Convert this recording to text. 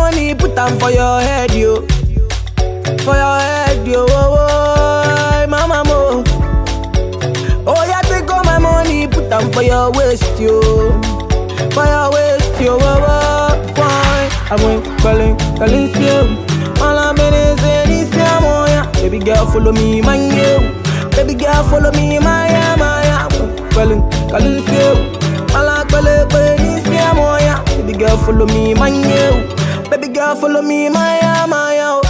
money, put them for your head, yo. For your head, yo. Oh, oh, mama mo. Oh, yeah, take all my money, put them for your waist, yo. For your waist, yo. Oh, oh, fine. I'm going calling, calling, you. All I'm in is in this, yeah. Baby girl, follow me, man, yo. Baby girl, follow me, Maya, Maya. Calling, calling, you. All I'm calling, calling, yeah. Baby girl, follow me, man, yo. Baby girl, follow me, Maya, Maya.